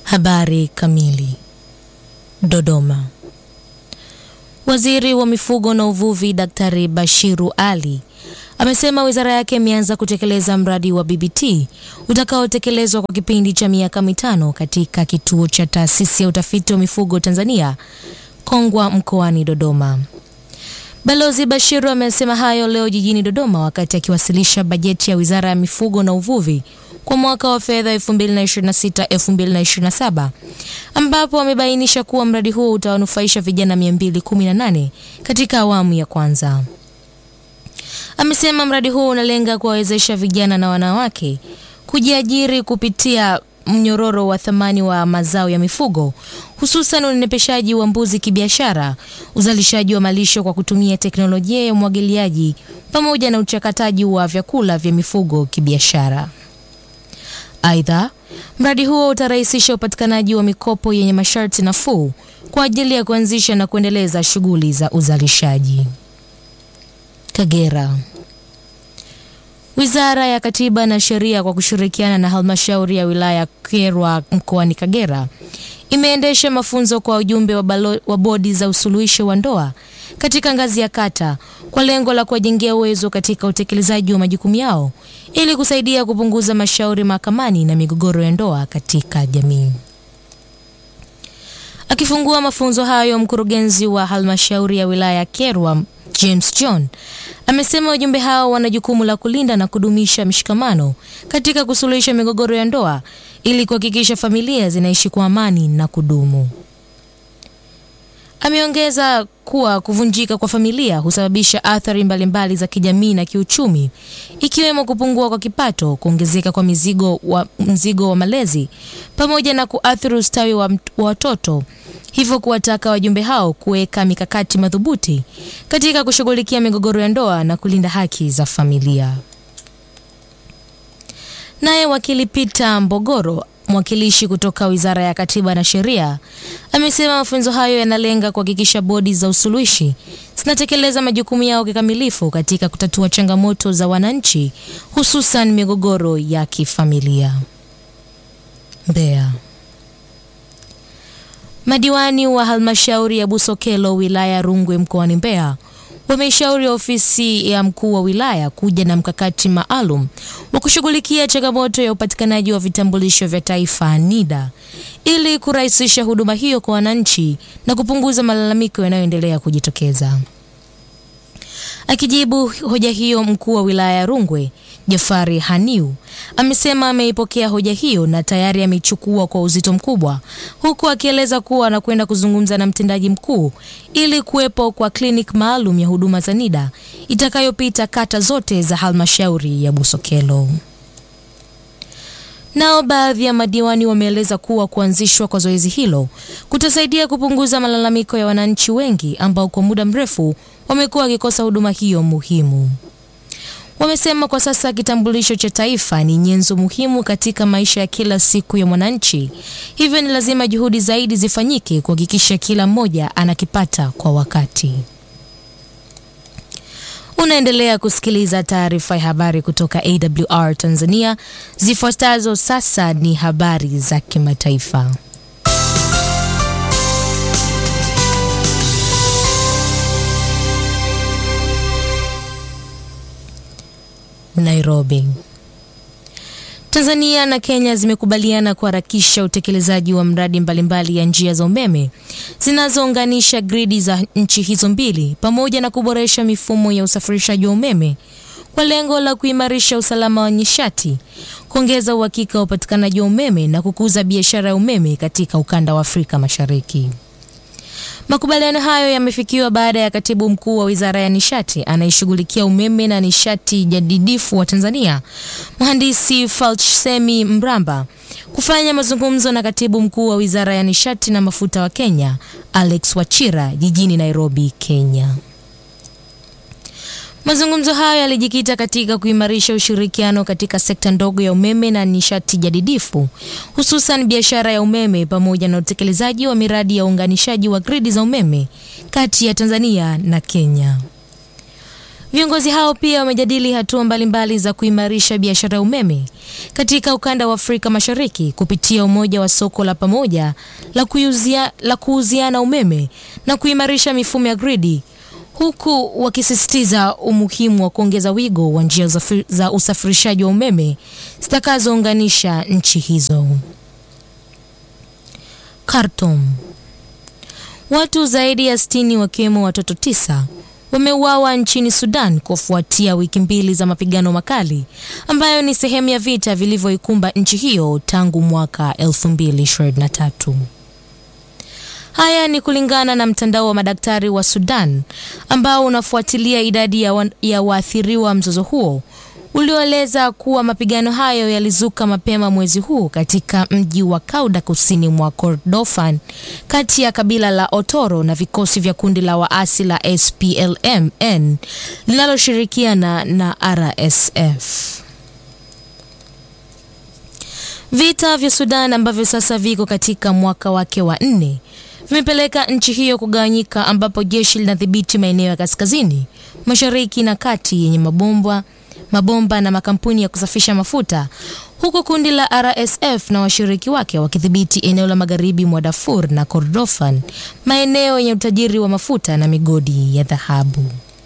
Habari kamili. Dodoma. Waziri wa Mifugo na Uvuvi Daktari Bashiru Ali amesema wizara yake imeanza kutekeleza mradi wa BBT utakaotekelezwa kwa kipindi cha miaka mitano katika kituo cha taasisi ya utafiti wa mifugo Tanzania Kongwa mkoani Dodoma. Balozi Bashiru amesema hayo leo jijini Dodoma wakati akiwasilisha bajeti ya Wizara ya Mifugo na Uvuvi kwa mwaka wa fedha 2026-2027 ambapo amebainisha kuwa mradi huo utawanufaisha vijana 218 katika awamu ya kwanza. Amesema mradi huo unalenga kuwawezesha vijana na wanawake kujiajiri kupitia mnyororo wa thamani wa mazao ya mifugo hususan unenepeshaji wa mbuzi kibiashara, uzalishaji wa malisho kwa kutumia teknolojia ya umwagiliaji pamoja na uchakataji wa vyakula vya mifugo kibiashara. Aidha, mradi huo utarahisisha upatikanaji wa mikopo yenye masharti nafuu kwa ajili ya kuanzisha na kuendeleza shughuli za uzalishaji. Kagera. Wizara ya Katiba na Sheria kwa kushirikiana na halmashauri ya wilaya Kyerwa mkoani Kagera imeendesha mafunzo kwa ujumbe wa, balo, wa bodi za usuluhishi wa ndoa katika ngazi ya kata kwa lengo la kuwajengea uwezo katika utekelezaji wa majukumu yao ili kusaidia kupunguza mashauri mahakamani na migogoro ya ndoa katika jamii. Akifungua mafunzo hayo, mkurugenzi wa halmashauri ya wilaya ya Kyerwa James John amesema wajumbe hao wana jukumu la kulinda na kudumisha mshikamano katika kusuluhisha migogoro ya ndoa ili kuhakikisha familia zinaishi kwa amani na kudumu. Ameongeza kuwa kuvunjika kwa familia husababisha athari mbalimbali za kijamii na kiuchumi ikiwemo kupungua kwa kipato, kuongezeka kwa mizigo wa, mzigo wa malezi pamoja na kuathiri ustawi wa, wa watoto hivyo kuwataka wajumbe hao kuweka mikakati madhubuti katika kushughulikia migogoro ya ndoa na kulinda haki za familia. Naye wakili Peter Mbogoro, mwakilishi kutoka Wizara ya Katiba na Sheria, amesema mafunzo hayo yanalenga kuhakikisha bodi za usuluhishi zinatekeleza majukumu yao kikamilifu katika kutatua changamoto za wananchi, hususan migogoro ya kifamilia. Mbeya. Madiwani wa halmashauri ya Busokelo wilaya ya Rungwe mkoani Mbeya wameishauri ofisi ya mkuu wa wilaya kuja na mkakati maalum wa kushughulikia changamoto ya upatikanaji wa vitambulisho vya taifa NIDA ili kurahisisha huduma hiyo kwa wananchi na kupunguza malalamiko yanayoendelea kujitokeza. Akijibu hoja hiyo, mkuu wa wilaya ya Rungwe Jafari Haniu amesema ameipokea hoja hiyo na tayari ameichukua kwa uzito mkubwa, huku akieleza kuwa anakwenda kuzungumza na mtendaji mkuu ili kuwepo kwa kliniki maalum ya huduma za NIDA itakayopita kata zote za halmashauri ya Busokelo. Nao baadhi ya madiwani wameeleza kuwa kuanzishwa kwa zoezi hilo kutasaidia kupunguza malalamiko ya wananchi wengi ambao kwa muda mrefu wamekuwa wakikosa huduma hiyo muhimu. Wamesema kwa sasa kitambulisho cha taifa ni nyenzo muhimu katika maisha ya kila siku ya mwananchi, hivyo ni lazima juhudi zaidi zifanyike kuhakikisha kila mmoja anakipata kwa wakati. Unaendelea kusikiliza taarifa ya habari kutoka AWR Tanzania. Zifuatazo sasa ni habari za kimataifa. Nairobi. Tanzania na Kenya zimekubaliana kuharakisha utekelezaji wa mradi mbalimbali ya njia za umeme zinazounganisha gridi za nchi hizo mbili pamoja na kuboresha mifumo ya usafirishaji wa umeme kwa lengo la kuimarisha usalama wa nishati, kuongeza uhakika wa upatikanaji wa umeme na kukuza biashara ya umeme katika ukanda wa Afrika Mashariki. Makubaliano hayo yamefikiwa baada ya katibu mkuu wa wizara ya nishati anayeshughulikia umeme na nishati jadidifu wa Tanzania, mhandisi Falchsemi Mramba kufanya mazungumzo na katibu mkuu wa wizara ya nishati na mafuta wa Kenya, Alex Wachira jijini Nairobi, Kenya. Mazungumzo hayo yalijikita katika kuimarisha ushirikiano katika sekta ndogo ya umeme na nishati jadidifu, hususan biashara ya umeme pamoja na utekelezaji wa miradi ya uunganishaji wa gridi za umeme kati ya Tanzania na Kenya. Viongozi hao pia wamejadili hatua mbalimbali za kuimarisha biashara ya umeme katika ukanda wa Afrika Mashariki kupitia umoja wa soko la pamoja la kuuzia, la kuuziana umeme na kuimarisha mifumo ya gridi huku wakisisitiza umuhimu wa kuongeza wigo wa njia za usafirishaji wa umeme zitakazounganisha nchi hizo. Khartoum. Watu zaidi ya sitini wakiwemo watoto tisa wameuawa nchini Sudan kufuatia wiki mbili za mapigano makali ambayo ni sehemu ya vita vilivyoikumba nchi hiyo tangu mwaka 2023. Haya ni kulingana na mtandao wa madaktari wa Sudan ambao unafuatilia idadi ya, wa, ya waathiriwa mzozo huo ulioeleza kuwa mapigano hayo yalizuka mapema mwezi huu katika mji wa Kauda kusini mwa Kordofan kati ya kabila la Otoro na vikosi vya kundi la waasi la SPLM-N linaloshirikiana na RSF. Vita vya Sudan ambavyo sasa viko katika mwaka wake wa nne vimepeleka nchi hiyo kugawanyika, ambapo jeshi linadhibiti maeneo ya kaskazini, mashariki na kati yenye mabomba mabomba na makampuni ya kusafisha mafuta, huku kundi la RSF na washiriki wake wakidhibiti eneo la magharibi mwa Darfur na Kordofan, maeneo yenye utajiri wa mafuta na migodi ya dhahabu.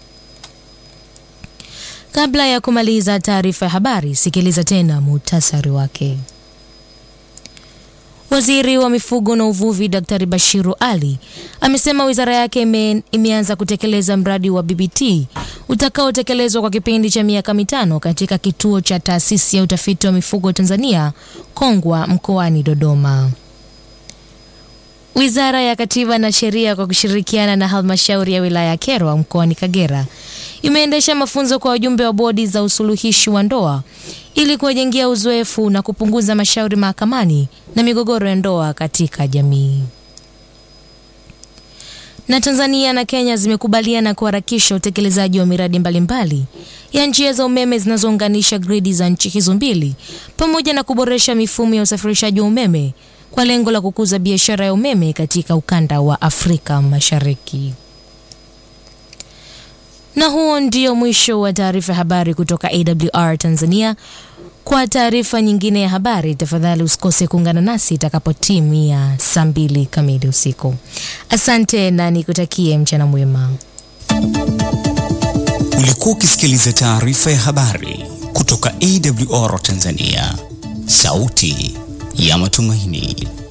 Kabla ya kumaliza taarifa ya habari, sikiliza tena muhtasari wake. Waziri wa mifugo na uvuvi Daktari Bashiru Ali amesema wizara yake ime, imeanza kutekeleza mradi wa BBT utakaotekelezwa kwa kipindi cha miaka mitano katika kituo cha taasisi ya utafiti wa mifugo Tanzania Kongwa mkoani Dodoma. Wizara ya Katiba na Sheria kwa kushirikiana na halmashauri ya wilaya ya Kyerwa mkoani Kagera imeendesha mafunzo kwa wajumbe wa bodi za usuluhishi wa ndoa ili kuwajengia uzoefu na kupunguza mashauri mahakamani na migogoro ya ndoa katika jamii. Na Tanzania na Kenya zimekubaliana kuharakisha utekelezaji wa miradi mbalimbali ya njia za umeme zinazounganisha gridi za nchi hizo mbili pamoja na kuboresha mifumo ya usafirishaji wa umeme kwa lengo la kukuza biashara ya umeme katika ukanda wa Afrika Mashariki. Na huo ndio mwisho wa taarifa ya habari kutoka AWR Tanzania. Kwa taarifa nyingine ya habari, tafadhali usikose kuungana nasi itakapotimia saa mbili kamili usiku. Asante na nikutakie mchana mwema. Ulikuwa ukisikiliza taarifa ya habari kutoka AWR Tanzania, sauti ya matumaini.